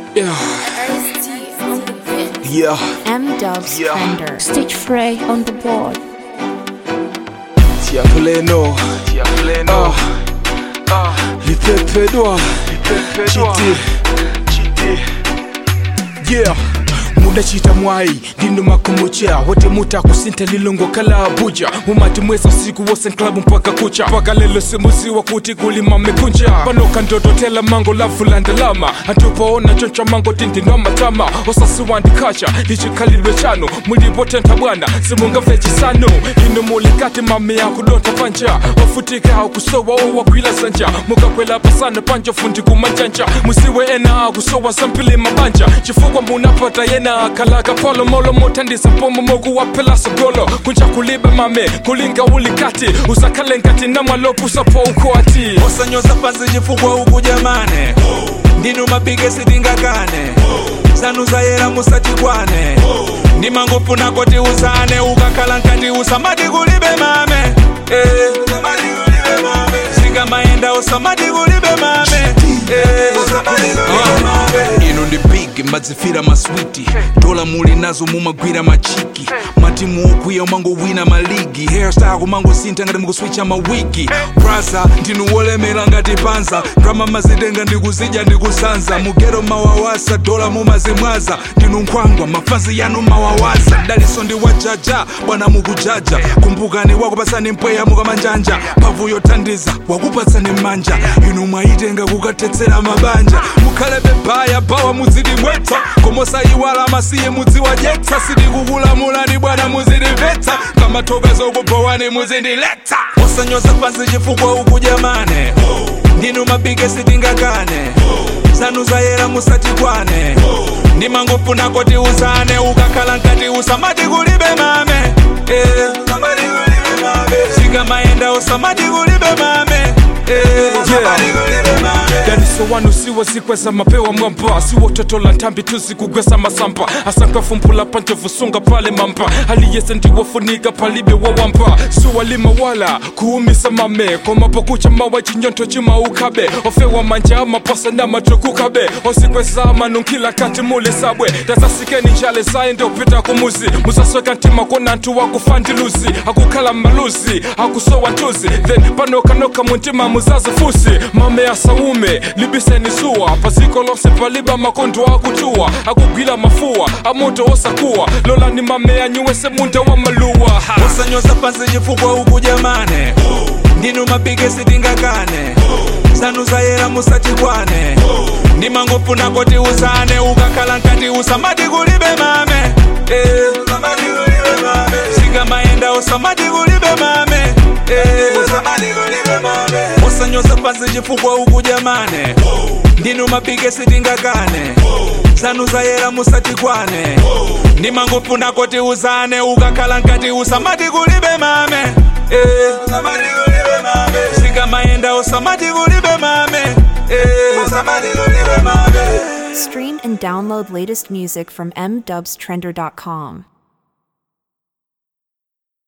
Yeah, Ice-T on the beat. yeah, M Dubs Yeah. Trender. Stage Frey on the board. tiapuleno tiapuleno ah, lipepedwa chiti yeah mudachita mwai ndino makumucha wote muta kusinta lilongo kala abuja mumati mweza usiku wose club mpaka kucha mpaka lelo simuziwa kuti kulima mekunja panoka ndototela mango lavulandalama antupaona choncha mango tindinwa matama osasiwandikacha lichikhalidwe chano mulipotenta bwana simungamve chisano ino mulikati mame yakudonta panja wafutika akusowa owagwila zanja mukakwela pasana panja fundi kumanjanja musiwe ena akusowa sampili mabanja chifukwa munapata yena akalaka polo molo motandisa mpomo mokuwaphela sogolo kunja kulibe mame kulinga ulikati usakhale nkati namwalopusapo ukwati osanyoza pansi chifukwa uku jamane ndinu mabigesi tingakane zanu zayera musatikwane ndimangofuna kuti uzane ukakhala nkati usamati kulibe mame Eh, zikamayenda usamati kulibe mame Eh, Ah, ino ndi big madzifira maswiti dola muli nazo mumagwira machiki matimu okwiya umangowina maligi hairstyle kumangosintha ngati mukuswicha mawigi brasa ndinu wolemera ngati panza drama mazitenga ndikuzidya ndikusanza mugero mawawasa dola mumazimwaza ndinu nkhwangwa mafazi yanu mawawaza daliso ndi wajaja bwana mukujaja kumbukani wakupasani mpweya mukamanjanja mphamvu yothandiza wakupatsani manja inu mwayitenga kukatetsera mabanja mukhale bebaya bawa muzidimwetsa komosayiwala masiye mudziwadyetsa sindikukulamulani bwana muzidimvetsa kamathokozo okubhowani muzindiletsa osanyoza pansi chifukwa uku jamane ndinu mabigesi tingakane zanu zayera musatikwane ndimangofuna kuti uzane ukakhala nkati usamati kulibe mame Eh, zikamayenda usamati kulibe mame Eh, daniso wanu siwo zikweza mapewa mwamba siwo toto la ntambi tuzikugwesa masamba asankafumpula panjevusunga pale mamba aliyese ndiwofunika palibe wawamba suwalima wala kuumisa mame komapokucha mawa chinyonto chimaukabe ofewa manja amaposa na matukukabe osikweza manunkila kati muli sabwe tazasikeni njale zaye ndiopita kumuzi musasweka ntima kona ntu wakufandiluzi akukhala maluzi akusowa ntuzi then panokanoka muntima muzazi fusi mame asaume libiseni suwa paziko lonse paliba makondo akutuwa akugwila mafuwa amoto osakuwa lolani mame anyuwese munda wa maluwa ha. osanyoza pansi chifukwa uku jamane ndinu mabigesi tingakane zanu zayera musatikwane ndimangofuna kuti uzane ukakhala nkati usamati kulibe mame Eh, zikamayenda usamati kulibe mame Eh, osanyoza pansi chifukwa uku jamane ndinu mabigesi tingakane zanu zayera musatikwane ndimangofuna kuti uzane ukakhala nkati usamati kulibe mame Eh, zikamayenda usamati kulibe mame Eh, Stream and download latest music from mdubstrender.com.